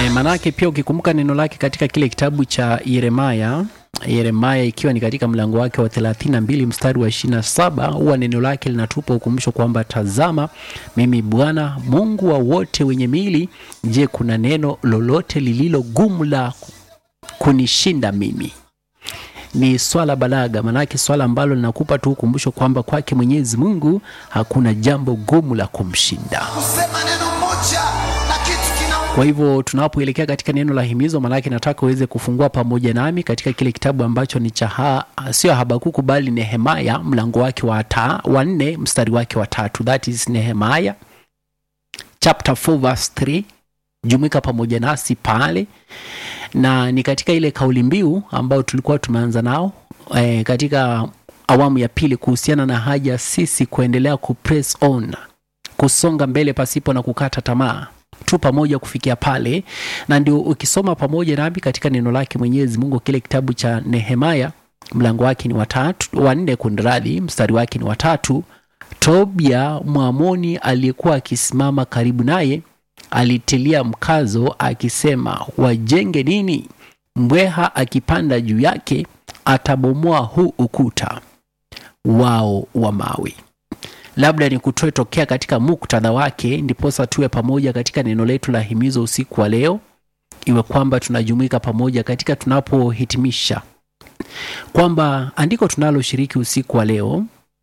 E, manake pia ukikumbuka neno lake katika kile kitabu cha Yeremaya Yeremaya ikiwa ni katika mlango wake wa 32 mstari wa 27, huwa neno lake linatupa ukumbusho kwamba tazama, mimi Bwana Mungu wa wote wenye miili, je, kuna neno lolote lililo gumu la kunishinda mimi? Ni swala balaga, manake swala ambalo linakupa tu ukumbusho kwamba kwake Mwenyezi Mungu hakuna jambo gumu la kumshinda. kusema neno moja na kitu kina Kwa hivyo tunapoelekea katika neno la himizo, maanake nataka uweze kufungua pamoja nami katika kile kitabu ambacho ni cha ha, sio Habakuku bali Nehemaya, mlango wake wa ta, wa nne mstari wake wa tatu. That is Nehemaya chapter 4 verse 3. Jumuika pamoja nasi pale, na ni katika ile kauli mbiu ambayo tulikuwa tumeanza nao e, katika awamu ya pili kuhusiana na haja sisi kuendelea kupress on, kusonga mbele pasipo na kukata tamaa tu pamoja kufikia pale, na ndio ukisoma pamoja nami katika neno lake Mwenyezi Mungu, kile kitabu cha Nehemaya mlango wake ni watatu wa nne, kunradhi, mstari wake ni watatu. Tobia Mwamoni aliyekuwa akisimama karibu naye alitilia mkazo akisema, wajenge nini? Mbweha akipanda juu yake atabomoa huu ukuta wao wa mawe. Labda ni kutoe tokea katika muktadha wake, ndiposa tuwe pamoja katika neno letu la himizo usiku wa leo, iwe kwamba tunajumuika pamoja katika tunapohitimisha kwamba andiko tunaloshiriki usiku wa leo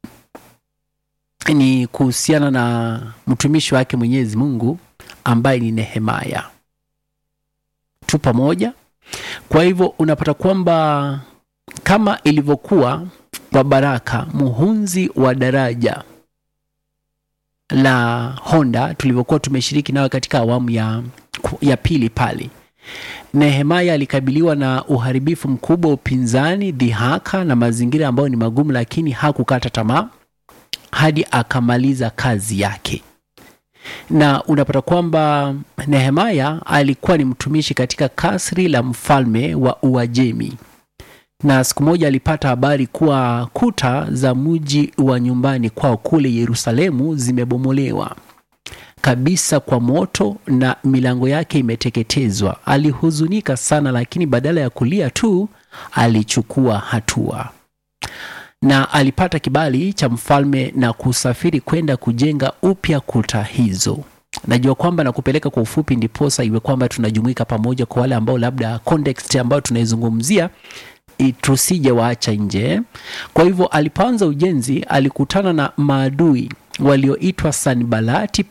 ni kuhusiana na mtumishi wake Mwenyezi Mungu ambaye ni Nehemaya. Tu pamoja. Kwa hivyo unapata kwamba kama ilivyokuwa kwa Baraka muhunzi wa daraja la Honda tulivyokuwa tumeshiriki nayo katika awamu ya, ya pili pale, Nehemaya alikabiliwa na uharibifu mkubwa, upinzani, dhihaka na mazingira ambayo ni magumu, lakini hakukata tamaa hadi akamaliza kazi yake. Na unapata kwamba Nehemaya alikuwa ni mtumishi katika kasri la mfalme wa Uajemi, na siku moja alipata habari kuwa kuta za mji wa nyumbani kwao kule Yerusalemu zimebomolewa kabisa kwa moto na milango yake imeteketezwa. Alihuzunika sana, lakini badala ya kulia tu alichukua hatua na alipata kibali cha mfalme na kusafiri kwenda kujenga upya kuta hizo. Najua kwamba nakupeleka kwa ufupi, ndiposa iwe kwamba tunajumuika pamoja kwa wale ambao labda context ambayo tunaizungumzia tusije waacha nje. Kwa hivyo alipoanza ujenzi alikutana na maadui walioitwa Sanbalati